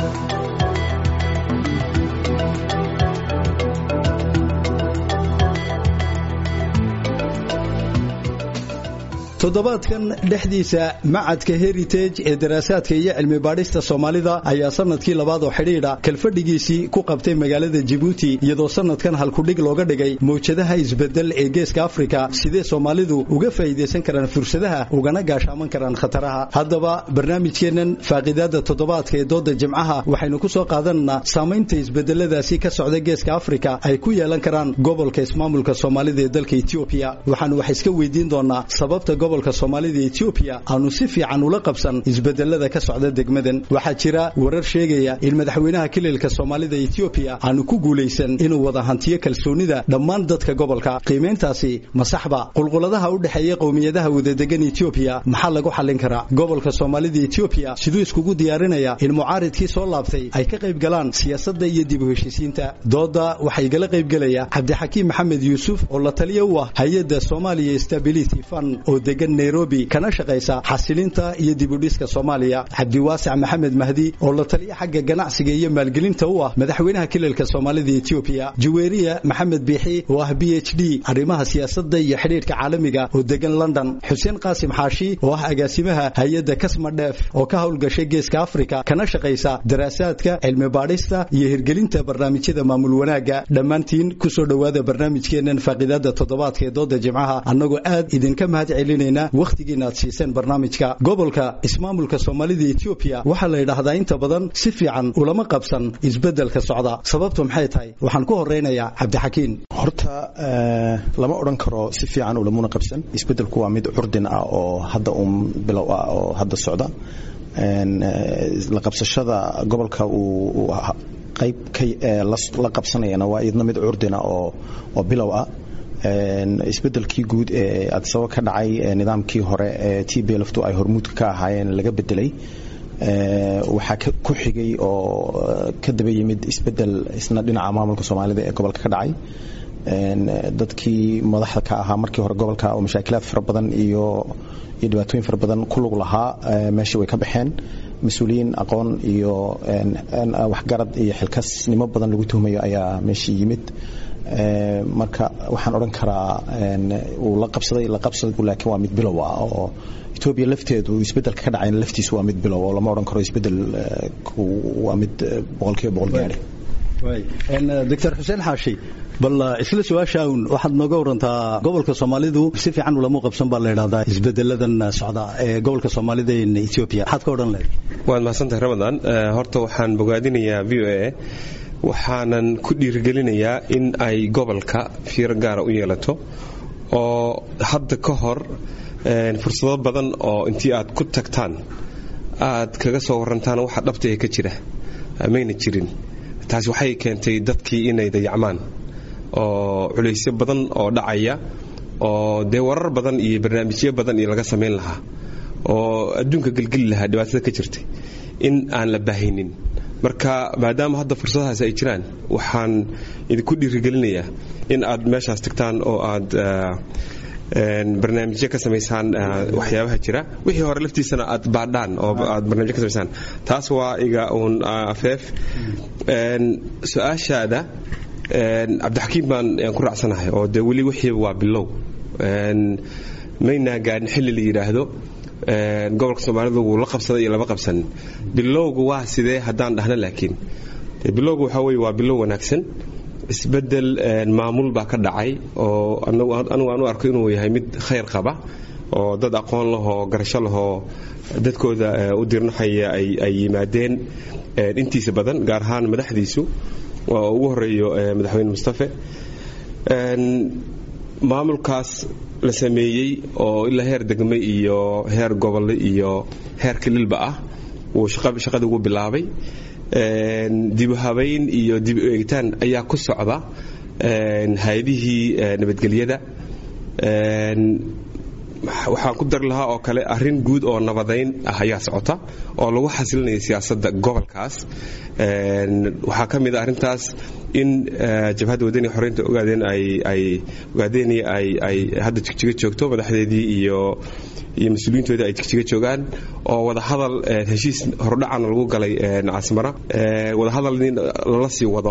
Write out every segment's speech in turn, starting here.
toddobaadkan dhexdiisa macadka heritage ee daraasaadka iyo cilmi baadhista soomaalida ayaa sanadkii labaad oo xidhiidha kalfadhigiisii ku qabtay magaalada jibuuti iyadoo sanadkan halkudhig looga dhigay mawjadaha isbedel ee geeska afrika sidee soomaalidu uga faa'iidaysan karaan fursadaha ugana gaashaaman karaan khataraha haddaba barnaamijkeennan faaqidaada toddobaadka ee dooda jimcaha waxaynu ku soo qaadanaynaa saamaynta isbedeladaasi ka socda geeska afrika ay ku yeelan karaan gobolka ismaamulka soomaalida ee dalka etoobiya waxaanu wax iska weydiin doonaa sababta gobolka soomaalida etoobiya aanu si fiican ula qabsan isbedelada ka socda degmadan waxaa jira warar sheegaya in madaxweynaha kililka soomaalida etoobiya aanu ku guulaysan inuu wada hantiyo kalsoonida dhammaan dadka gobolka qiimayntaasi masaxba qulquladaha u dhexeeya qowmiyadaha wadadegan etoobiya maxaa lagu xallin karaa gobolka soomaalida etoobiya siduu iskugu diyaarinaya in mucaaridkii soo laabtay ay ka qayb galaan siyaasadda iyo dib u heshiisiinta dooda waxaa igala qaybgelaya cabdixakiim maxamed yuusuf oo la taliya u ah hay-adda somalia stability fund oo degan nairobi kana shaqaysa xasilinta iyo dibudhiska soomaaliya cabdiwaasic maxamed mahdi oo la taliya xagga ganacsiga iyo maalgelinta u ah madaxweynaha kililka soomaalida etoobiya juweeriya maxamed biixi oo ah b h d arrimaha siyaasadda iyo xidhiidhka caalamiga oo degan london xuseen qaasim xaashi oo ah agaasimaha hay-adda kasma dheef oo ka howlgashay geeska afrika kana shaqaysa daraasaadka cilmi baadhista iyo hirgelinta barnaamijyada maamul wanaagga dhammaantiin kusoo dhowaada barnaamijkeennan faaqidaada toddobaadka ee dooda jimcaha annagoo aad idinka mahad celinayna wakhtigiina aad siiseen barnaamijka gobolka ismaamulka soomaalida etoobiya waxaa la yidhaahdaa inta badan si fiican ulama qabsan isbeddelka socda sababtu maxay tahay waxaan ku horaynayaa cabdixakiin horta lama odhan karo si fiican ulamuna qabsan isbeddelku waa mid curdin ah oo hadda uun bilow ah oo hadda socda la qabsashada gobolka uu qayb la qabsanayana waa idna mid curdina oo bilow ah isbedelkii guud ee adsabo ka dhacay nidaamkii hore ee t b lftu ay hormuudka ka ahaayeen laga bedelay waxaa ku xigay oo ka daba yimid isbedel isna dhinaca maamulka soomaalida ee gobolka ka dhacay dadkii madaxda ka ahaa markii hore gobolka oo mashaakilaad fara badan iyo iyo dhibaatooyin fara badan ku lug lahaa meeshii way ka baxeen mas-uuliyiin aqoon iyo waxgarad iyo xilkasnimo badan lagu tuhmayo ayaa meeshii yimid marka waxaan odhan karaa uu la qabsaday la qabsadaybu laakiin waa mid bilow ah oo etoobiya lafteedu isbeddelka ka dhacayna laftiisu waa mid bilow oo lama odhan karo isbeddel waa mid boqolkiiba boqol gaadhi doctor xuseen xaashi bal isla su-aashaan waxaad nooga warantaa gobolka soomaalidu si fiican ulama qabsan baa la yidhahdaa isbedeladan socda ee gobolka soomaalida ee etoobiya maxaad ka odhan lahayd waad mahadsantahay ramadan horta waxaan bogaadinayaa v o a waxaanan ku dhiirigelinayaa in ay gobolka fiiro gaara u yeelato oo hadda ka hor fursado badan oo intii aad ku tagtaan aad kaga soo warantaan waxa dhabta ee ka jira mayna jirin taasi waxay keentay dadkii inay dayacmaan oo culaysyo badan oo dhacaya oo dee warar badan iyo barnaamijyo badan iyo laga samayn lahaa oo adduunka gelgeli lahaa dhibaatada ka jirtay in aan la baahaynin marka maadaama hadda fursadahaas ay jiraan waxaan idinku dhiirigelinayaa in aad meeshaas tagtaan oo aad barnaamijyo ka samaysaan waxyaabaha jira wixii hore laftiisana aad baadhaan oo aad barnaamijyo ka samaysaan taas waa iga uun afeef su-aashaada cabdixakiim baan ku raacsanahay oo dee weli wixii waa bilow maynaa gaadhin xilli la yidhaahdo gobolka soomaalidu wuu la qabsaday iyo lama qabsanin bilowgu waa sidee haddaan dhahna laakiin bilowgu waxaa weye waa bilow wanaagsan isbedel maamul baa ka dhacay oo anigu aan u arko inuu yahay mid khayr qaba oo dad aqoon lahoo garasho lahoo dadkooda u dirnaxaya ay yimaadeen intiisa badan gaar ahaan madaxdiisu waa ugu horeeyo madaxweyne mustafe maamulkaas la sameeyey oo ilaa heer degme iyo heer gobolle iyo heer kililba ah wuu shaqadii ugu bilaabay dibuhabayn iyo dib u eegitaan ayaa ku socda hay-adihii nabadgelyada waxaan ku dari lahaa oo kale arrin guud oo nabadayn ah ayaa socota oo lagu xasilinaya siyaasadda gobolkaas waxaa ka mid a arrintaas in jabhadda wadaniga xoreynta ogaadeen ay ogaadeen ay hadda jigjiga joogto madaxdeedii iyo iyo mas-uuliyiintoodii ay jigjiga joogaan oo wadahadal heshiis horudhacana lagu galay caasimara wadahadal lala sii wado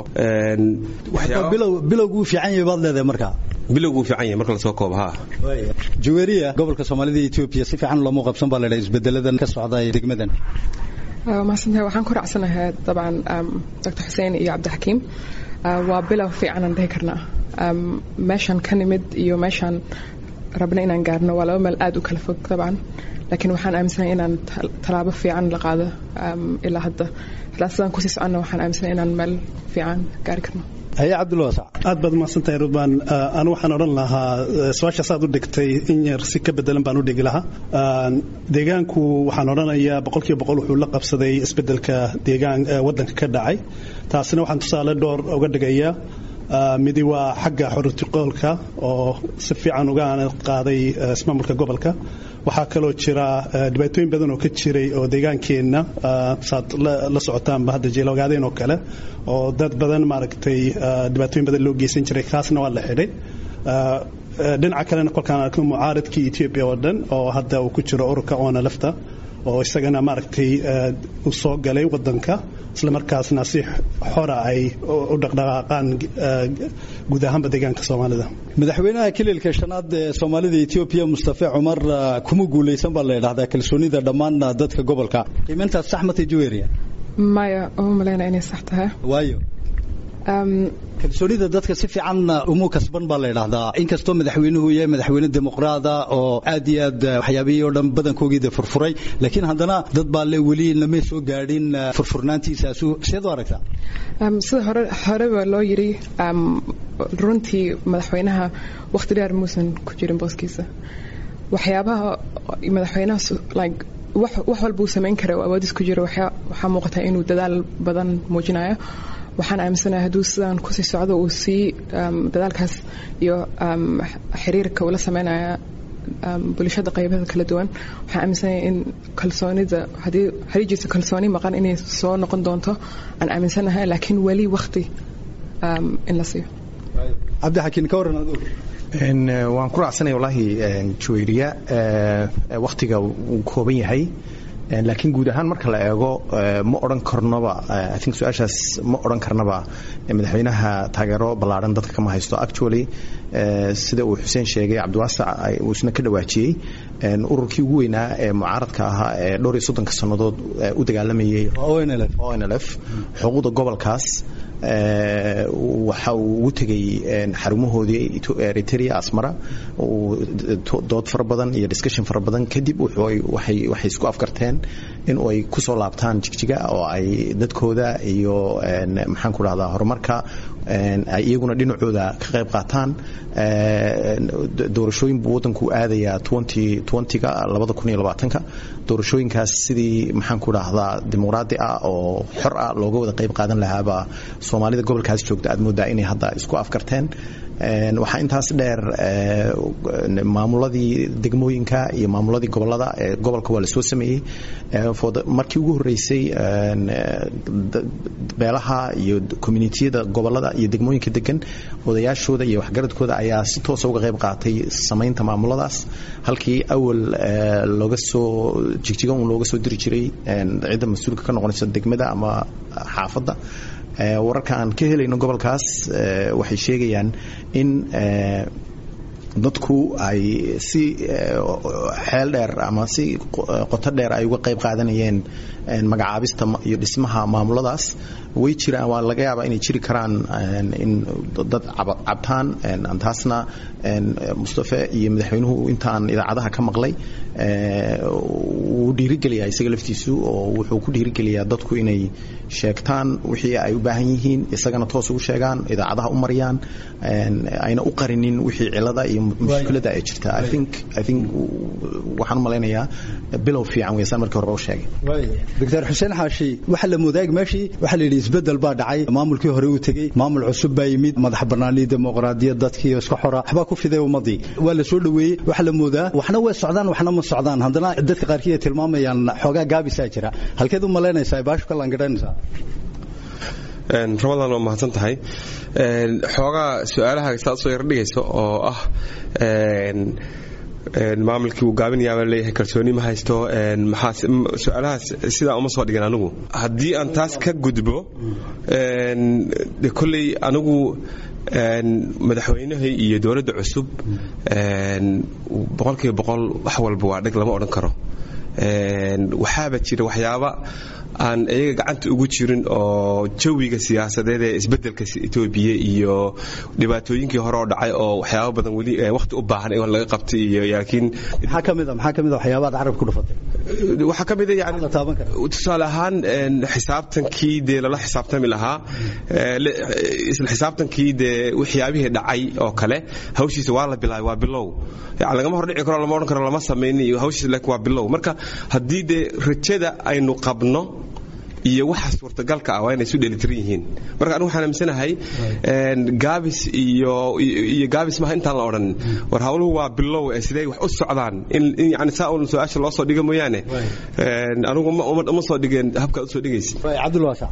bilowguu fiican yahay baad leedahay markaa bilowguu fiican yahay marka lasoo koobo ha jaweeriya gobolka soomaalida iyo etoobiya si fiican looma qabsan baa leedahay isbedeladan ka socda degmadan mahadsantahay waxaan ku raacsanahay dabcan dr xuseen iyo cabdixakiim waa bilow fiicanan dhihi karnaa meeshaan ka nimid iyo meeshaan rabna inaan gaarno waa laba meel aad u kala fog dabcan laakiin waxaan aaminsanahay inaan tallaabo fiican la qaado ilaa hadda ilaa sidaan kusii soconna waxaan aaminsanahay inaan meel fiican gaari karno haye cabdulwasac aad baad mahadsantahay rudbaan anu waxaan odhan lahaa su-aashaas aad u dhigtay in yar si ka bedelan baan u dhigi lahaa deegaanku waxaan odhanayaa boqolkiiba boqol wuxuu la qabsaday isbedelka deegaan waddanka ka dhacay taasina waxaan tusaale dhowr uga dhigayaa midi waa xagga xoritiqoolka oo si fiican uga qaaday ismaamulka gobolka waxaa kaloo jira dhibaatooyin badan oo ka jiray oo deegaankeenna saad la socotaanba hadda jeeloogaadeen oo kale oo dad badan maaragtay dhibaatooyin badan loo geysan jiray kaasna waa la xidhay dhinaca kalena kolkaan arkno mucaaradkii etoobiya oo dhan oo hadda uu ku jiro ururka oona lafta oo isagana maaragtay u soo galay wadanka isla markaasna si xora ay u dhaqdhaqaaqaan guud ahaanba deegaanka soomaalida madaxweynaha kililka shanaad ee soomaalida etoobiya mustafe cumar kuma guulaysan baa la yidhahdaa kalsoonida dhammaan dadka gobolka qiimayntaas sax matay jaweeriya maya uma malaynaya inay sax tahay waayo kalsoonida dadka si fiican umu kasban baa la yidhaahdaa inkastoo madaxweynuhu yahay madaxweyne dimuqraada oo aad iyo aad waxyaabihii oo dhan badankoogii furfuray laakiin haddana dad baa le weli lamay soo gaadhin furfurnaantiisaasu seed u aragtaa sida hore horeba loo yidhi runtii madaxweynaha wakhti dheer muusan ku jirin booskiisa waxyaabaha madaxweynaha like wax walba uu samayn kara oo awoodis ku jiro waxaa muuqata inuu dadaal badan muujinayo waxaan aaminsanahay hadduu sidaan kusii socdo uu sii dadaalkaas iyo xiriirka ula sameynaya bulshada qaybaha kala duwan waxaan aaminsanahay in kalsoonida haddii haddii jirto kalsooni maqan inay soo noqon doonto aan aaminsanahay laakiin weli wakti in la siiyo cabdixakiin ka warran aduu waan ku raacsanaya wallaahi jaweyriya wakhtiga wuu kooban yahay laakiin guud ahaan marka la eego ma odhan karnoba i think su-aashaas ma odhan karnaba madaxweynaha taageero ballaadhan dadka kama haysto actually sida uu xuseen sheegay cabdiwaasac uu isna ka dhawaajiyey ururkii ugu weynaa ee mucaaradka ahaa ee dhowr iyo soddonka sannadood u dagaalamayay onlf xuquuqda gobolkaas waxa uu ugu tegay xarumahoodii eritrea asmara dood fara badan iyo discussion fara badan kadib waxay isku afgarteen in ay kusoo laabtaan jigjiga oo ay dadkooda iyo maxaan ku dhahdaa horumarka ay iyaguna dhinacooda ka qayb qaataan doorashooyin buu waddanku aadayaa ga labada kun iyo labaatanka doorashooyinkaas sidii maxaan ku dhahdaa dimuqraadi ah oo xor ah looga wada qayb qaadan lahaabaa soomaalida gobolkaas joogta aad moodaa inay hadda isku afgarteen waxaa intaas dheer maamuladii degmooyinka iyo maamuladii gobolada gobolka waa lasoo sameeyey markii ugu horeysay beelaha iyo communitiyada gobolada iyo degmooyinka degan odayaashooda iyo waxgaradkooda ayaa si toosa uga qayb qaatay samaynta maamuladaas halkii awal looga soo jigjiga un looga soo diri jiray cidda mas-uulka ka noqonaysa degmada ama xaafadda wararka aan ka helayno gobolkaas waxay sheegayaan in dadku ay si xeel dheer ama si qoto dheer ay uga qayb qaadanayeen magacaabista iyo dhismaha maamuladaas way jiraan waa laga yaabaa inay jiri karaan in dad cabtaan taasna mustafe iyo madaxweynuhu intaan idaacadaha ka maqlay wuu dhiirigeliyaa isaga laftiisu oo wuxuu ku dhiirigeliyaa dadku inay sheegtaan wixii ay u baahan yihiin isagana toos ugu sheegaan idaacadaha u mariyaan ayna u qarinin wixii cilada iyo mushkilada ay jirta i think i think waxaan u malaynayaa bilow fiican weysaan markii horeba u sheegay doctor xuseen xaashi waxa la moodaag meeshii waxa la yidhi isbedel baa dhacay maamulkii hore uu tegey maamul cusub baa yimid madax bannaanii dimuqraadiyad dadkii iska xora waxbaa ku fiday ummadii waa la soo dhoweeyey waxa la moodaa waxna way socdaan waxna ma socdaan haddana dadka qaarkii ay tilmaamayaan xoogaa gaabisaa jira halkeed u malaynaysaa baashu ka langadhanaysaa ramadan waa mahadsan tahay xoogaa su-aalaha saad soo yardhigayso oo ah maamulkii uu gaabinayaabaa leeyahay kalsooni ma haysto su-aalahaas sidaa uma soo dhigin anigu haddii aan taas ka gudbo de kolley anigu madaxweynaha iyo dowladda cusub boqolkiiba boqol wax walba waa dheg lama odhan karo waxaaba jira waxyaaba aan iyaga gacanta ugu jirin oo jawiga siyaasadeed ee isbedelka etoobiya iyo dhibaatooyinkii hore oo dhacay oo waxyaaba badan weli waqti u baahan in laga qabtay iyo laakiin maxaa ka mid a maxaa ka mid a waxyaabaad carab ku dhufatay waxaa ka mid a yani la taaban kara tusaale ahaan xisaabtankii dee lala xisaabtami lahaa isla xisaabtankii dee waxyaabihii dhacay oo kale hawshiisa waa la bilaabay waa bilow yani lagama hordhici karo lama odhan karo lama samaynin iyo hawshiisa laakiin waa bilow marka haddii dee rajada aynu qabno iyo waxa suurtagalka ah waa inay isu dheelitiran yihiin marka anigu waxaan aaminsanahay gaabis iyo iyo gaabis maaha intaan la odhan war hawluhu waa bilow ee sidee wax u socdaan in yani saa un su-aasha loo soo dhiga mooyaane anigu uma soo dhigeen habkaad usoo dhigaysa cabdulwaasa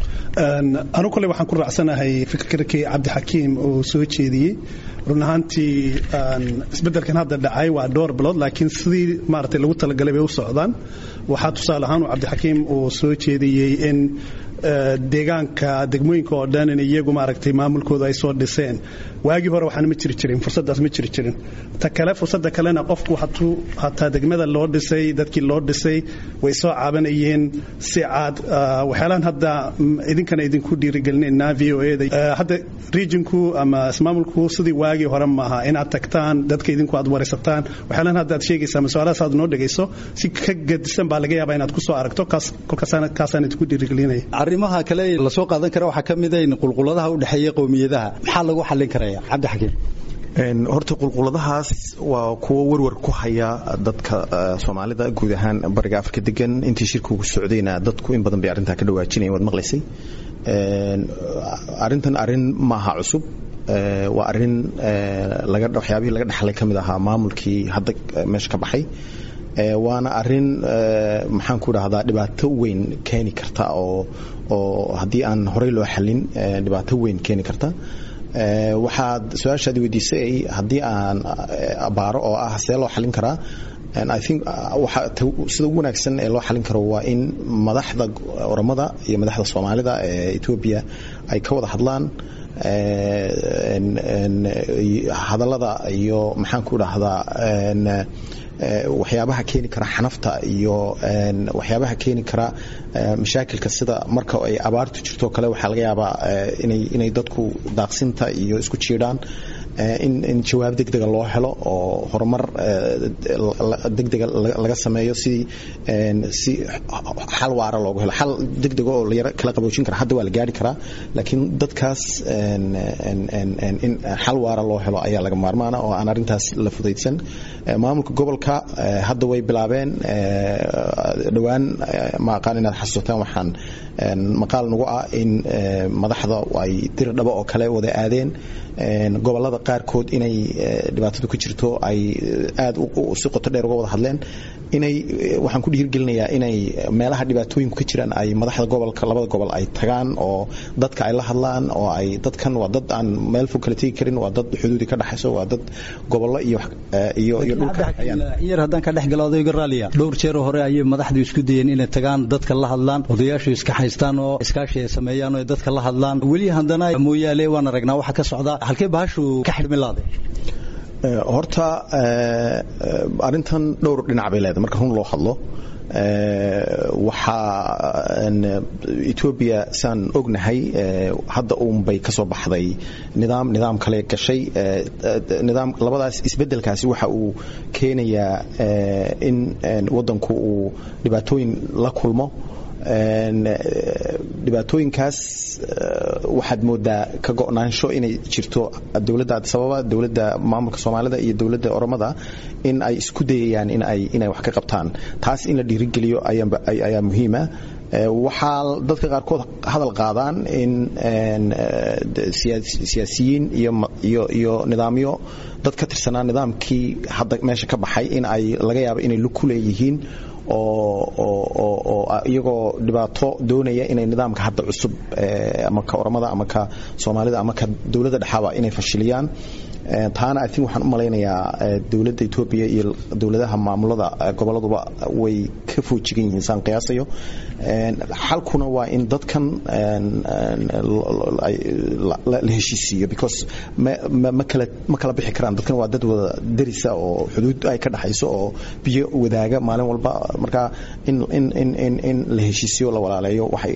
anu kole waxaan ku raacsanahay fikirkii cabdixakiim uu soo jeediyey run ahaantii isbeddelkan hadda dhacay waa dhowr bilood laakiin sidii maaragtay lagu talagalay bay u socdaan waxaa tusaale ahaan uu cabdixakiim uu soo jeediyey in deegaanka degmooyinka oo dhan in iyagu maaragtay maamulkooda ay soo dhiseen waagii hore waxaana ma jiri jirin fursaddaas ma jiri jirin ta kale fursadda kalena qofku hatuu hataa degmada loo dhisay dadkii loo dhisay way soo caabanayeen si caad waxyaalahan hadda idinkana idinku dhiirigelinaynaa v o eda hadda regionku ama ismaamulku sidii waagii hore maaha inaad tagtaan dadka idinku aad waraysataan waxyaalahan hadda aad sheegaysaa ama su-aalahaas aad noo dhegayso si ka gedisan baa laga yaabaa inaad ku soo aragto kaas kolkaasaan kaasaan idinku dhiirigelinaya arrimaha kale la soo qaadan kara waxaa ka mid a in qulquladaha u dhexeeya qowmiyadaha maxaa lagu xallin karaya cabdixakiim horta qulquladahaas waa kuwo warwar ku haya dadka soomaalida guud ahaan bariga afrika degan intii shirka ugu socdayna dadku in badan bay arrintaa ka dhawaajinayen waad maqlaysay arrintan arrin maaha cusub waa arrin waxyaabihii laga dhexlay ka mid ahaa maamulkii hadda meesha ka baxay waana arin maxaan ku dhahdaa dhibaato weyn keeni karta oo oo haddii aan horey loo xalin dhibaato weyn keeni karta waxaad su-aashaad weydiisay haddii aan abaaro oo ah see loo xalin karaa I think sida ugu wanaagsan ee loo xalin karo waa in madaxda oromada iyo madaxda soomaalida ee etoobiya ay ka wada hadlaan hadallada iyo maxaan ku dhahdaa waxyaabaha keeni kara xanafta iyo waxyaabaha keeni kara mashaakilka sida marka ay abaartu jirto kale waxaa laga yaabaa inay dadku daaqsinta iyo isku jiidhaan in jawaab degdega loo helo oo horumar degdega laga sameeyo si si xal waara loogu helo xal degdega oo layaro kala qaboojin kara hadda waa la gaari karaa laakiin dadkaas in xal waara loo helo ayaa laga maarmaana oo aan arrintaas la fudaydsan maamulka gobolka hadda way bilaabeen dhowaan ma aqaan inaad xasuusataan waxaan maqaal nagu ah in madaxda ay dir dhabo oo kale wada aadeen gobolada qaarkood inay dhibaatadu ka jirto ay aad si qoto dheer uga wada hadleen inay waxaan ku dhiirgelinayaa inay meelaha dhibaatooyinku ka jiraan ay madaxda gobolka labada gobol ay tagaan oo dadka ay la hadlaan oo ay dadkan waa dad aan meel fog kala tegi karin waa dad xuduudi ka dhaxayso waa dad gobollo iyo iyo iyo dhulka yar haddaan ka dhex galo odayga raaliya dhowr jeer hore ayay madaxdu isku dayeen inay tagaan dadka la hadlaan odayaashu iska haystaan oo iskaashi ay sameeyaan oo dadka la hadlaan weli haddana mooyaale waan aragnaa waxa ka socda halkee bahashu ka xidhmi laaday horta arrintan dhowr dhinac bay leedahay marka run loo hadlo waxaa etoobiya saan ognahay hadda uunbay ka soo baxday nidaam nidaam kale gashay nidaam labadaas isbeddelkaasi waxa uu keenayaa in waddanku uu dhibaatooyin la kulmo dhibaatooyinkaas waxaad moodaa ka go'naansho inay jirto dowladda adisababa dowladda maamulka soomaalida iyo dowladda oromada in ay isku dayayaan inay wax ka qabtaan taas in la dhiirigeliyo ayaa muhiima waxaa dadka qaarkood hadal qaadaan in siyaasiyiin iyo nidaamyo dad ka tirsanaa nidaamkii hadda meesha ka baxay in ay laga yaabo inay ku leeyihiin oo iyagoo dhibaato doonaya inay nidaamka hadda cusub ama ka oramada ama ka soomaalida ama ka dowladda dhexaaba inay fashiliyaan taana i think waxaan u malaynayaa dowladda etoobiya iyo dowladaha maamulada goboladuba way ka foojigan yihiin saan qiyaasayo xalkuna waa in dadkan la heshiisiiyo because ma kala bixi karaan dadkan waa dad wada derisa oo xuduud ay ka dhaxayso oo biyo wadaaga maalin walba marka in la heshiisiyo la walaaleeyo waxay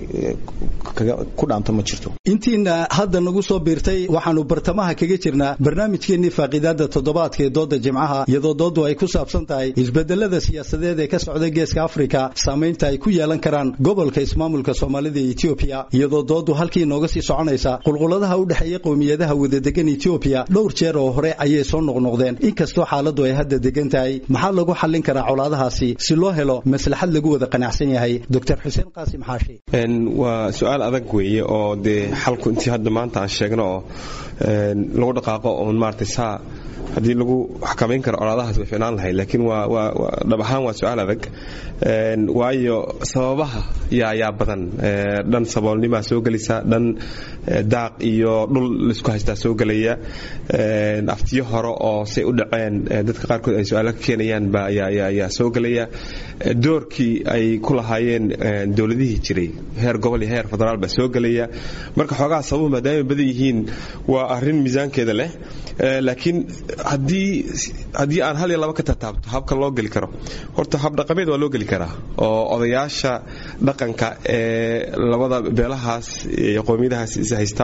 ku dhaanto ma jirto intiina hadda nagu soo biirtay waxaanu bartamaha kaga jirnaa barnaamijkeennii faaqiidaada toddobaadka ee dooda jimcaha iyadoo dooddu ay ku saabsan tahay isbedelada siyaasadeed ee ka socda geeska afrika saamaynta ay ku yeelan karaan gobolka ismaamulka soomaalida ee etoobiya iyadoo dooddu halkii nooga sii soconaysa qulquladaha u dhexeeya qowmiyadaha wadadegan etoobiya dhowr jeer oo hore ayay soo noqnoqdeen inkastoo xaaladdu ay hadda degan tahay maxaa lagu xallin karaa colaadahaasi si loo helo maslaxad lagu wada qanacsan yahay doctor xuseen qaasim xaashi waa su-aal adag weeye oo dee xalku intii hadda maanta aan sheegno oo lagu dhaqaaqo oon maaragtay saa haddii lagu xakamayn karo colaadahaas way ficnaan lahayd laakiin waa waa dhab ahaan waa su-aal adag waayo sababaha yaa yaa badan dhan saboolnimaa soo gelaysa dhan daaq iyo dhul laisku haystaa soo gelaya aftiyo hore oo say u dhaceen dadka qaarkood ay su-aalo ka keenayaan baa yaa soo gelaya doorkii ay ku lahaayeen dowladihii jiray heer gobol iyo heer federaal baa soo gelaya marka xoogaha sababuhu maadaama badan yihiin waa arrin miisaankeeda leh laakiin haddii haddii aan hal iyo laba ka tataabto habka loo geli karo horta hab dhaqameed waa loo geli karaa oo odayaasha dhaqanka ee labada beelahaas iyo qowmiyadahaas is haysta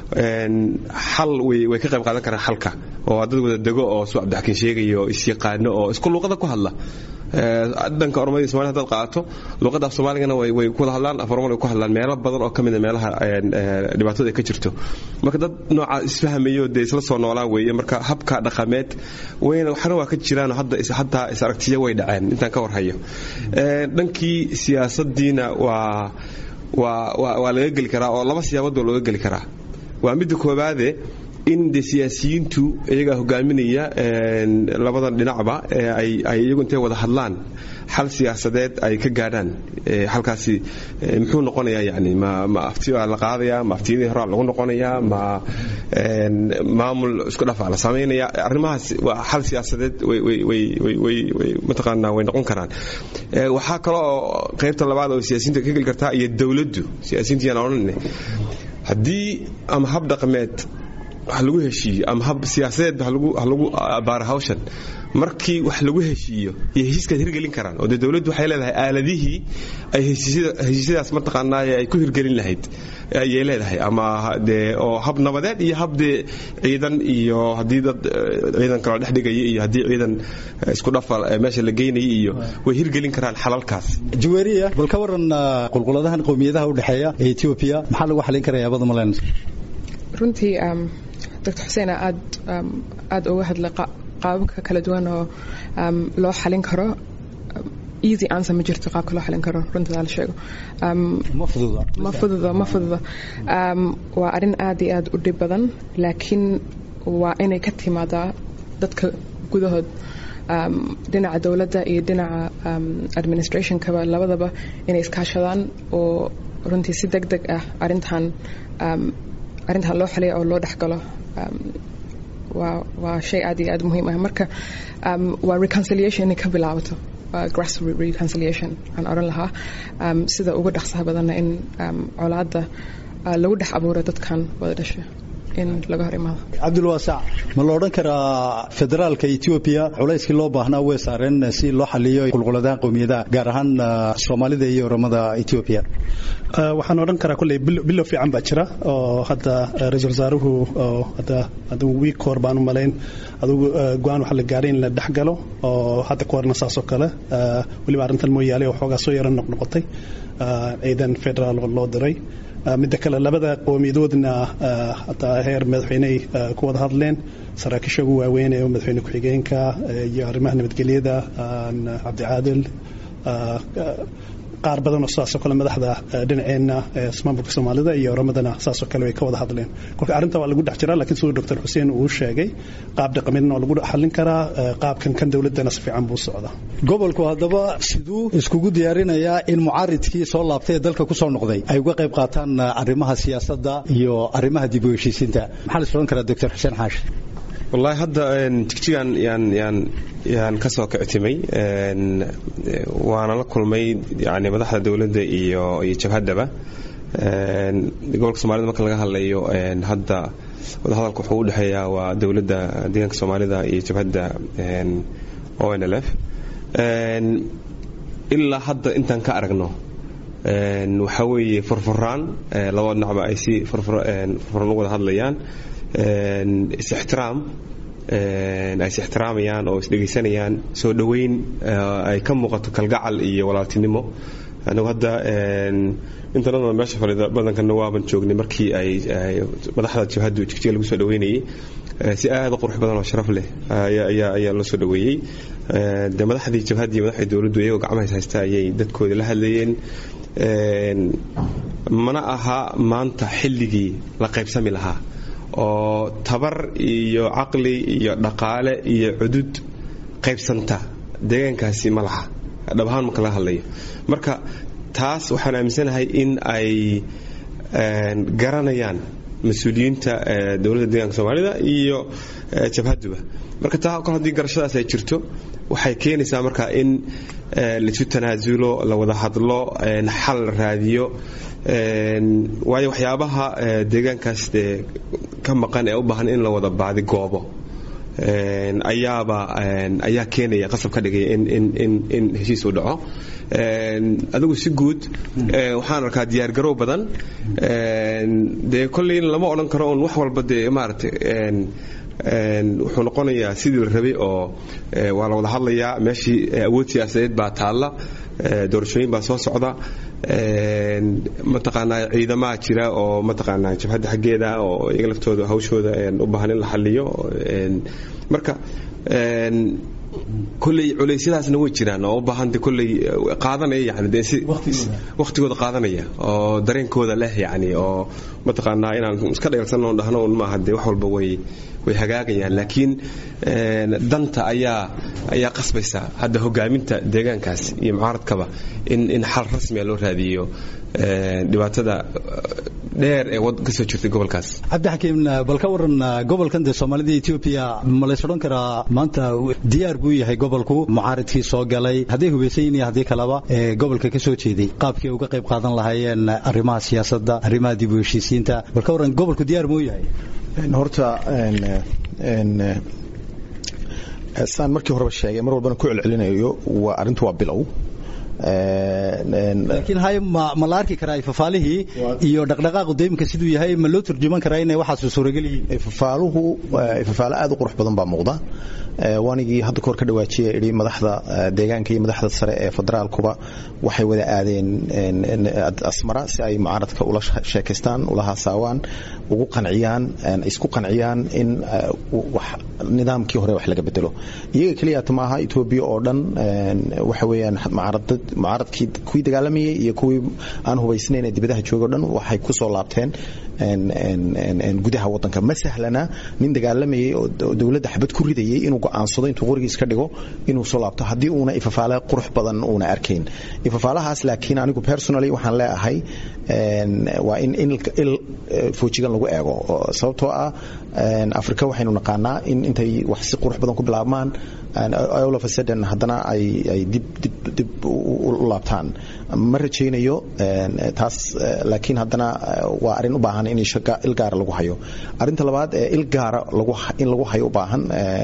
xal way ka qayb qaadan karaan xalka oo dad wada dego oo su cabdixakiin sheegayo isyaqaano oo isku luuqada ku hadla dhanka ormada somalia hadaad qaadato luuqadda af soomaaligana way ku wada hadlaan af ormada way ku hadlaan meelo badan oo ka mida meelaha dhibaatada ay ka jirto marka dad nooca isfahmayo dee isla soo noolaan weeye marka habka dhaqameed wayna waxna waa ka jiraan hadda hataa is aragtiyo way dhaceen intaan ka warhayo dhankii siyaasaddiina waa waa waa laga geli karaa oo laba siyaabood baa looga geli karaa waa midda koobaade in de siyaasiyiintu iyagaa hogaaminaya labadan dhinacba ay iyagu intay wada hadlaan xal siyaasadeed ay ka gaadhaan halkaasi muxuu noqonayaa yani ma ma afti baa la qaadayaa ma aftiyadii horaa lagu noqonayaa ma maamul isku dhafaa la samaynaya arrimahaas waa xal siyaasadeed mataqaanaa way noqon karaan waxaa kale oo qaybta labaad oo siyaasiyiinta ka geli kartaa iyo dowladdu siyaasiyiinta yaan odhanine haddii ama hab dhaqameed wax lagu heshiiyo ama hab siyaasadeed ha lagu abaaro hawshan markii wax lagu heshiiyo iyo heshiiskaad hirgelin karaan oo dee dowladdu waxay leedahay aaladihii ay heshiisyadaas mataqaanaaye ay ku hirgelin lahayd ayay leedahay ama dee oo hab nabadeed iyo hab dee ciidan iyo haddii dad ciidan kaloo dhex dhigaya iyo haddii ciidan isku dhafa meesha la geynaya iyo way hirgelin karaan xalalkaas juweeriya bal ka waran qulquladahan qowmiyadaha u dhexeeya ee etoobiya maxaa lagu xalin karaya abada malen runtii doctor xuseen aad aad uga hadlay qaababka kala duwan oo loo xalin karo easy answer ma jirto qaabka loo xalin karo runtada la sheego ma fududa ma fududa ma fududa waa arrin aad iyo aad u dhib badan laakiin waa inay ka timaadaa dadka gudahood dhinaca dowladda iyo dhinaca administrationkaba labadaba inay iskaashadaan oo runtii si deg deg ah arintan arrintan loo xaliya oo loo dhexgalo waa waa shay aad iyo aad muhiim ah marka waa reconciliation inay ka bilaabato grassroot reconciliation aan odhan lahaa sida ugu dhaqsaha badanna in colaadda lagu dhex abuuro dadkan wada dhasha in laga hor imaado cabdulwaasac ma la odhan karaa federaalka etoobiya culayskii loo baahnaa way saareen si loo xaliyo qulquladaha qowmiyadaha gaar ahaan soomaalida iyo oramada etoobiya waxaan odhan karaa kolley bilow fiican baa jira oo hadda ra-iisul wasaaruhu hadda adigu wiik hor baan u malayn adigu go-aan waxa la gaaray in la dhex galo oo hadda ku horna saasoo kale weliba arrintan mooyaale oo xoogaa soo yaro noqnoqotay ciidan federaal loo diray midda kale labada qowmiyadoodna hataa heer madaxweyney ku wada hadleen saraakiisha ugu waaweyn ee madaxweyne ku-xigeenka iyo arrimaha nabadgelyada cabdicaadil qaar badan oo saasoo kale madaxda dhinaceenna maamulka soomaalida iyo oramadana saasoo kale way ka wada hadleen kolka arrinta waa lagu dhex jiraa laakiin siduu doctor xuseen uu sheegay qaab dhaqameedna waa lagu xallin karaa qaabkan kan dowladdana si fiican buu socdaa gobolku haddaba siduu iskugu diyaarinayaa in mucaaridkii soo laabtay ee dalka ku soo noqday ay uga qayb qaataan arrimaha siyaasadda iyo arrimaha dib u heshiisiinta maxaa la is odhan karaa doctor xuseen xaashi wallaahi hadda jigjigan yaan yaan yaan ka soo kictimay waana la kulmay yani madaxda dowladda iyo iyo jabhaddaba gobolka soomaalida marka laga hadlayo hadda wadahadalka wuxuu u dhexeeyaa waa dowladda deegaanka soomaalida iyo jabhadda o n l f ilaa hadda intaan ka aragno waxaa weeye furfuraan labada dhinacba ay si furfuran u wada hadlayaan is-ixtiraam ay is-ixtiraamayaan oo isdhegaysanayaan soo dhoweyn ay ka muuqato kalgacal iyo walaaltinimo anigu hadda intanadana meesha fadhida badankana waaban joognay markii ay madaxda jabhaddu jigjiga lagu soo dhoweynayay si aad u qurux badan oo sharaf leh ayaa loo soo dhoweeyey de madaxdii jabhaddii madaxdii dowladdu iyagoo gacmahays haysta ayay dadkooda la hadlayeen mana aha maanta xilligii la qaybsami lahaa oo tabar iyo caqli iyo dhaqaale iyo cudud qaybsanta deegaankaasi ma laha dhab ahaan marka laga hadlayo marka taas waxaan aaminsanahay in ay garanayaan mas-uuliyiinta dowladda deegaanka soomaalida iyo jabhadduba marka taa kol haddii garashadaas ay jirto waxay keenaysaa marka in laisu tanaasulo la wada hadlo xal la raadiyo waayo waxyaabaha deegaankaas dee ka maqan ee u baahan in la wada baadi goobo ayaaba ayaa keenaya qasab ka dhigaya in heshiis uu dhaco adigu si guud waxaan arkaa diyaargarow badan dee kolley lama odhan karo un wax walba dee maaragtay wuxuu noqonayaa sidii la rabay oo waa la wada hadlayaa meeshii awood siyaasadeed baa taalla doorashooyin baa soo socda mataqaanaa ciidamaha jira oo mataqaanaa jabhadda xaggeeda oo iyaga laftooda hawshooda u baahan in la xaliyo marka kolley culeysyadaasna way jiraan oo u baahan de kolley qaadanaya yani de si waqtigooda qaadanaya oo dareenkooda leh yani oo mataqaanaa inaan iska dheelsan oo dhahno un maaha de wax walba way way hagaagayaan laakiin danta ayaa ayaa qasbaysa hadda hogaaminta deegaankaas iyo mucaaradkaba in in xal rasmiya loo raadiyo dhibaatada dheer ee ka soo jirtay gobolkaas cabdixakiim bal ka waran gobolkan dee soomaalida etoobiya ma lays odhan karaa maanta diyaar buu yahay gobolku mucaaridkii soo galay hadday hubaysan yihin iyo haddii kaleba ee gobolka ka soo jeeday qaabkii uga qayb qaadan lahaayeen arrimaha siyaasadda arrimaha dib u heshiisiinta bal ka waran gobolku diyaar muu yahay horta saan markii horeba sheegay mar walbana ku celcelinayo waa arrintu waa bilow laakiin hay ma la arki karaa ifafaalihii iyo dhaqdhaqaaqu deymka siduu yahay ma loo turjuman karaa inay waxaas suuragal yihiin ifafaaluhu ifafaalo aad u qurux badan baa muuqda waanigii hadda kahor ka dhawaajiya idhi madaxda deegaanka iyo madaxda sare ee federaalkuba waxay wada aadeen asmara si ay mucaaradka ula sheekaystaan ula haasaawaan ugu qanciyaan isku qanciyaan in nidaamkii hore wax laga bedelo iyaga keliyaata maaha etoobiya oo dhan waxa weeyaan mucaaradad mucaaradkii kuwii dagaalamayay iyo kuwii aan hubaysnayn ee dibadaha jooga o dhan waxay ku soo laabteen gudaha wadanka ma sahlana nin dagaalamayay oo dowladda xabad ku ridayay inuu go'aansado intuu qorigiis ka dhigo inuu soo laabto haddii uuna ifafaale qurux badan uuna arkayn ifafaalahaas laakiin anigu personally waxaan leeahay waa in il foojigan lagu eego sababtoo ah afrika waxaynu naqaanaa in intay wax si qurux badan ku bilaabmaan all of a sudden haddana ay ay dib dib dib u laabtaan ma rajaynayo taas laakiin haddana waa arrin u baahan in il gaara lagu hayo arrinta labaad ee il gaara in lagu hayo u baahan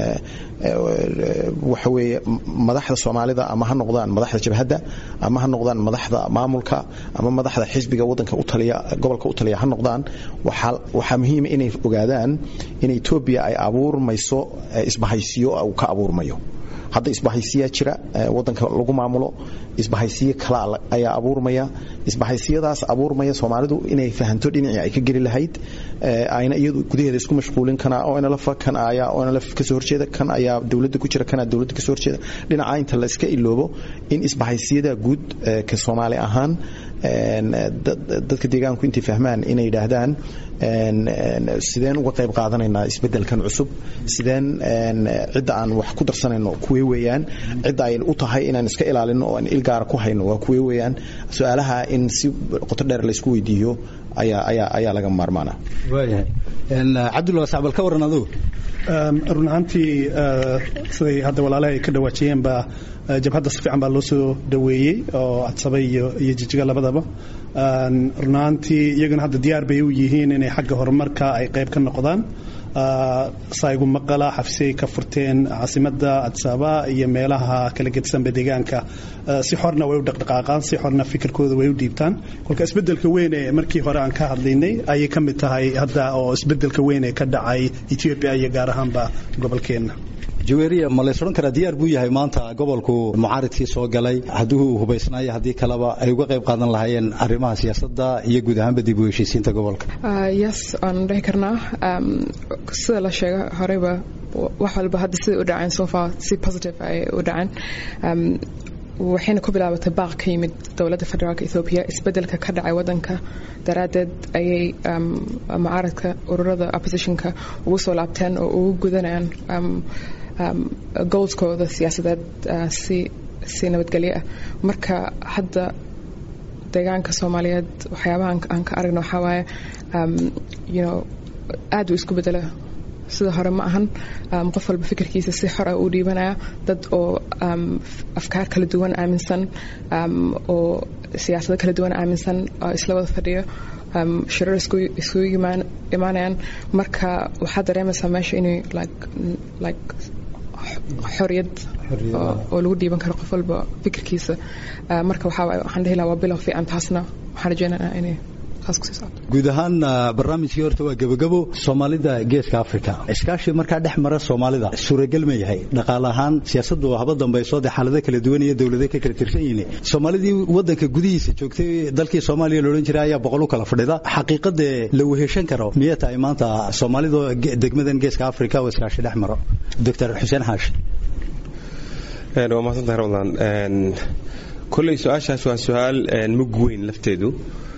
waxa weeye madaxda soomaalida ama ha noqdaan madaxda jabhadda ama ha noqdaan madaxda maamulka ama madaxda xisbiga wadanka u taliya gobolka u taliya ha noqdaan waxaa muhiima inay ogaadaan in etoobiya ay abuurmayso isbahaysiyo uu ka abuurmayo hadda isbahaysiyaa jira wadanka lagu maamulo isbahaysiyo kala ayaa abuurmaya isbahaysiyadaas abuurmaya soomaalidu inay fahanto dhinacii ay ka geli lahayd ayna iyadu gudaheeda isku mashquulin kana onlf kan ayaa onlf kasoo horjeeda kan ayaa dowladda ku jira kana dowladda kasoo horjeeda dhinaca inta la iska iloobo in isbahaysiyada guud ka soomaali ahaan dadka deegaanku intay fahmaan inay yidhaahdaan sideen uga qayb qaadanaynaa isbedelkan cusub sideen cidda aan wax ku darsanayno kuwee weeyaan cidda ay u tahay inaan iska ilaalino oo aan ilgaara ku hayno waa kuwee weeyaan su-aalaha in si qoto dheer laysku weydiiyo ayaa laga maarmaana waayahay cabdullah sacbal ka waran adugu run ahaantii siday hadda walaalaha ay ka dhawaajiyeenba jabhadda si fiican baa loo soo dhaweeyey oo cadsaba iyo jijiga labadaba run ahaantii iyaguna hadda diyaar bay u yihiin inay xagga horumarka ay qayb ka noqdaan saygu maqala xafisay ka furteen caasimada cadsaaba iyo meelaha kala gedsanba deegaanka si xorna way u dhaqdhaqaaqaan si xorna fikirkooda way u dhiibtaan kolka isbedelka weyn ee markii hore aan ka hadlaynay ayay ka mid tahay hadda oo isbedelka weyn ee ka dhacay ethiopia iyo gaar ahaanba gobolkeenna jaweeriya ma lays odhan karaa diyaar buu yahay maanta gobolku mucaaridkii soo galay haddii uu hubaysnaayo haddii kaleba ay uga qayb qaadan lahaayeen arrimaha siyaasadda iyo guud ahaanba dib u heshiisiinta gobolka yes waan dhihi karnaa sida la sheega horeyba wax walba hadda siday u dhaceen so far si positive ay u dhaceen waxayna ku bilaabatay baaq ka yimid dowladda federaalka ethoobia isbedelka ka dhacay wadanka daraaddeed ayay mucaaradka ururada oppositionka ugu soo laabteen oo ugu gudanayaan goalskooda siyaasadeed si si nabadgelyo ah marka hadda deegaanka soomaaliyeed waxyaabaha aan ka aragno waxaa waaye you know aad uu isku bedela sida hore ma ahan qof walba fikirkiisa si xor ah uu dhiibanaya dad oo afkaar kala duwan aaminsan oo siyaasado kala duwan aaminsan oo isla wada fadhiyo shirar iskugu imaanayaan marka waxaad dareemaysaa meesha inay like xoriyad oo lagu dhiiban karo qof walba fikirkiisa marka waxaa waxaan dhihi lahaa waa bilow fiican taasna waxaan rajeynayaa inay guud ahaan barnaamijkii horta waa gebagabo soomaalida geeska africa iskaashi markaa dhex mara soomaalida suuragal ma yahay dhaqaale ahaan siyaasaddu haba dambayso dee xaalado kala duwan iyo dowlado ka kala tirsan yihiin soomaalidii wadanka gudihiisa joogtay dalkii soomaaliya loodhan jiray ayaa boqol u kala fadhida xaqiiqadee la weheshan karo miyay tahay maanta soomaalida degmadan geeska africa oo iskaashi dhex maro doctor xuseen xaashi waa mahadsantahay ramadan kolley su-aashaas waa su-aal mug weyn lafteedu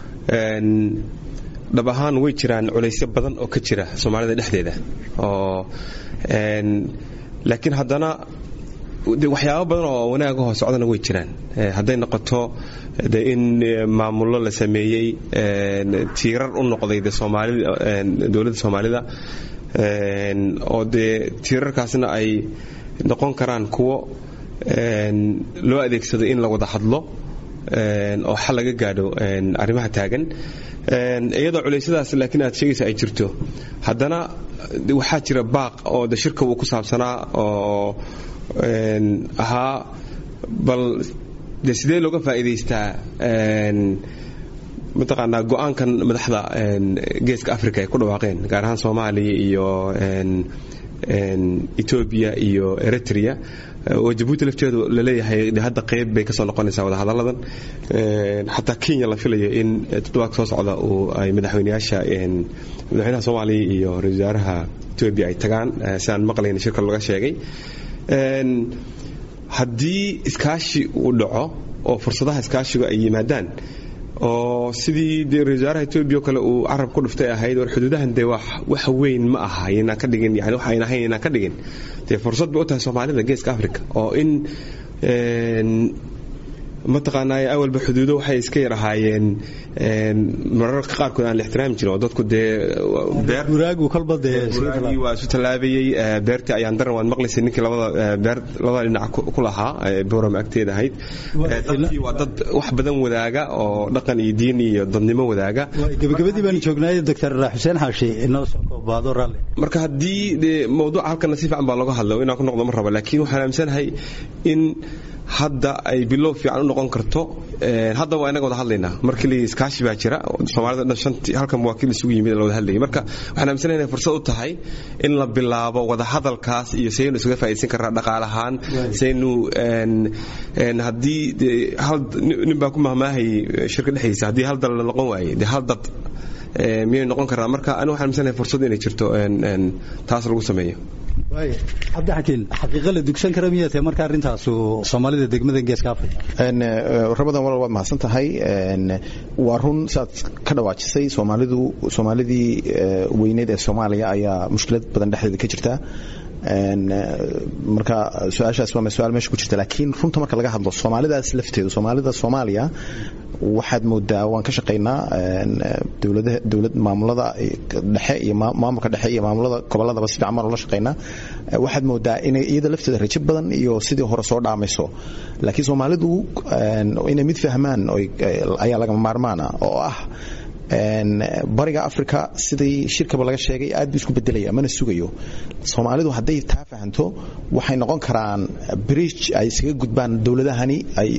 dhab ahaan way jiraan culaysyo badan oo ka jira soomaalida dhexdeeda oo laakiin haddana waxyaabo badan oo wanaag ahoo socdana way jiraan hadday noqoto de in maamullo la sameeyey tiirar u noqday de soomaalida dowladda soomaalida oo dee tiirarkaasna ay noqon karaan kuwo loo adeegsado in la wada hadlo oo xal laga gaadho arrimaha taagan iyadoo culeysyadaas laakiin aad sheegaysa ay jirto haddana waxaa jira baaq oo de shirka uu ku saabsanaa oo ahaa bal de sidee looga faa'iidaystaa mataqaanaa go-aankan madaxda geeska africa ay ku dhawaaqeen gaar ahaan soomaaliya iyo etoobiya iyo eritrea oo jabuuti lafteedu laleeyahay hadda qayb bay kasoo noqonaysaa wadahadalladan xataa kenya la filayo in toddobaadka soo socda uu ay madaxweyneyaasha madaxweynaha soomaaliya iyo ra-isul wasaaraha etoobiya ay tagaan sidaan maqlayna shirka laga sheegay haddii iskaashi uu dhaco oo fursadaha iskaashigu ay yimaadaan oo sidii dee ra-isul wasaaraha etoobiya oo kale uu carab ku dhuftay ahayd war xuduudahan dee wax weyn ma aha inaan ka dhigin yani wax ayn ahayn inaan ka dhigin dee fursad bay u tahay soomaalida geeska africa oo in mataqaanaa awalba xuduudo waxay iska yar ahaayeen mararka qaarkood aan la ixtiraami jirin oo dadku dee guraagu kolba dee waa isu tallaabayey beertii ayaan daran waad maqlaysay ninkii labada beer labada dhinac ku lahaa boorama agteeda ahayd dadkii waa dad wax badan wadaaga oo dhaqan iyo diin iyo dadnimo wadaaga gabagabadii baan joognaaye doctor xuseen xaashi inoo soo koobaado raalli marka haddii dee mawduuca halkana si fiican baa looga hadla inaan ku noqdo ma raba laakiin waxaan aaminsanahay in hadda ay bilow fiican u noqon karto hadda waa inaga wada hadlaynaa markii la iskaashi baa jira soomaalida dhan shantii halkan wakiil isugu yimid la wada hadlayay marka waxaan aaminsanahay inay fursad u tahay in la bilaabo wada hadalkaas iyo saynu isuga faa'iidaysan karnaa dhaqaalahaan saynu haddii hal nin baa ku mahmaahayay shirka dhexdiisa haddii hal dal la noqon waaye dee hal dad miyay noqon karnaa marka anigu waxaan aaminsanahay fursad inay jirto taas lagu sameeyo cabdixakiin xaqiiqa la dugsan kara miyaa tahay marka arrintaasu soomaalida degmada geeska africa rabadan walal waad mahadsan tahay waa run saad ka dhawaajisay soomaalidu soomaalidii weyneed ee soomaaliya ayaa mushkilad badan dhexdeeda ka jirta marka su-aashaas waa su-aal meesha ku jirta laakiin runta marka laga hadlo soomaalidaas lafteedu soomaalida soomaaliya waxaad moodaa waan ka shaqaynaa dowlad maamulada dhexe iyo maamulka dhexe iyo maamulada gobolladaba si fiican baan ula shaqaynaa waxaad moodaa inay iyada lafteeda rajo badan iyo sidii hore soo dhaamayso laakiin soomaalidu inay mid fahmaan ayaa lagama maarmaana oo ah bariga africa sidii shirkaba laga sheegay aad buu isku bedelaya mana sugayo soomaalidu hadday taa fahanto waxay noqon karaan bridge ay isaga gudbaan dowladahani ay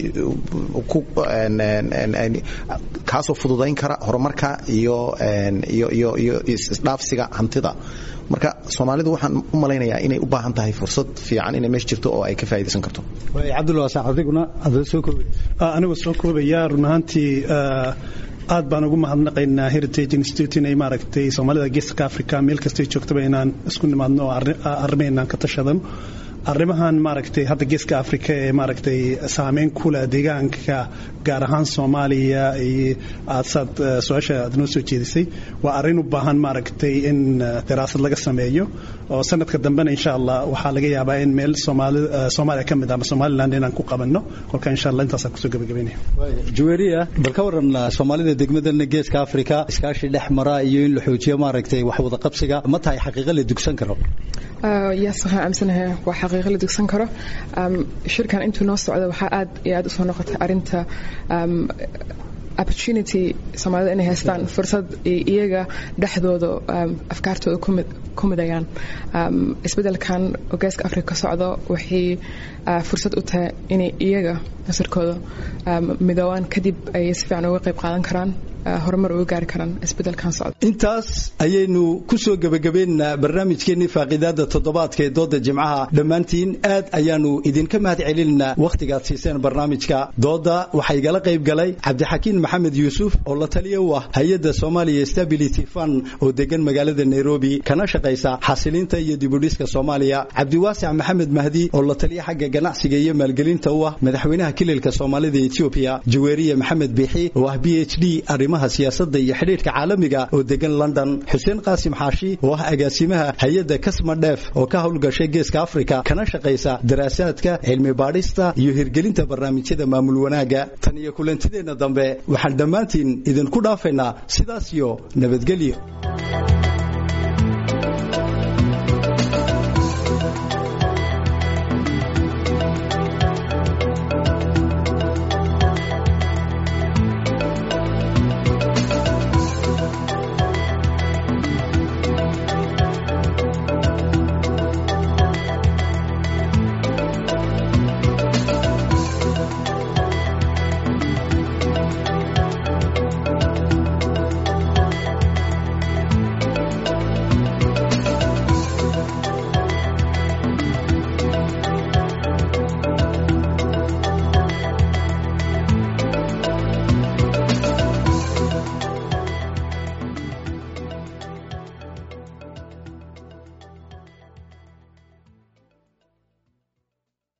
kaasoo fududayn kara horumarka iyo iyo iyo isdhaafsiga hantida marka soomaalidu waxaan u malaynayaa inay u baahan tahay fursad fiican inay meesha jirto oo ay ka faa'iidaysan karto cabdulwaasac adiguna adoo soo koobay anigoo soo koobaya run ahaantii aad baan ugu mahadnaqaynaa heritage institute inay maaragtay soomaalida geeska africa meel kastay joogtaba inaan isku nimaadno oo arrimaynaan ka tashadano arrimahan maaragtay hadda geeska africa ee maaragtay saameyn ku leh deegaanka gaar ahaan soomaaliya iyo aad saad su-aasha aad noo soo jeedisay waa arrin u baahan maaragtay in daraasad laga sameeyo oo sanadka dambena insha allah waxaa laga yaabaa in meel soomaaliya ka mid ah ama somaliland inaan ku qabanno kolka insha allah intaasaan kusoo gabagabaynaya jaweeriya bal ka waran soomaalida degmadana geeska africa iskaashi dhex mara iyo in la xoojiyo maaragtay wax wada qabsiga ma tahay xaqiiqa la dugsan karo yes waxaan aaminsanahay waa xaqiiqo la dugsan karo shirkan intuu noo socda waxaa aad iyo aad usoo noqotay arinta opportunity soomaalida inay haystaan fursad iyaga dhexdooda afkaartooda ku midayaan isbedelkan geeska africa ka socdo waxay fursad u tahay inay iyaga nasarkooda midoobaan kadib ay si fiican uga qayb qaadan karaan horumar uga gaari karaan isbedelkan socda intaas ayaynu ku soo gebagabaynaynaa barnaamijkeennii faaqiidaada toddobaadka ee dooda jimcaha dhammaantiin aad ayaanu idinka mahad celinaynaa wakhtigaad siiseen barnaamijka dooda waxaa igala qayb galay cabdixakiin maxamed yuusuf oo la taliya u ah hay-adda somalia stability fund oo degan magaalada nairobi kana shaqaysa xasilinta iyo dibudhiska soomaaliya cabdiwaasic maxamed mahdi oo la taliya xagga ganacsiga iyo maalgelinta u ah madaxweynaha kililka soomaalida etoobiya jaweeriye maxamed biixi oo ah b h d arrimaha siyaasadda iyo xidhiidhka caalamiga oo degan london xuseen qaasim xaashi oo ah agaasimaha hay-adda kasma dheef oo ka howlgashay geeska afrika kana shaqaysa daraasaadka cilmi baadhista iyo hirgelinta barnaamijyada maamul wanaagga tan iyo kulantideenna dambe waxaan dhammaantiin idinku dhaafaynaa sidaas iyo nabadgelyo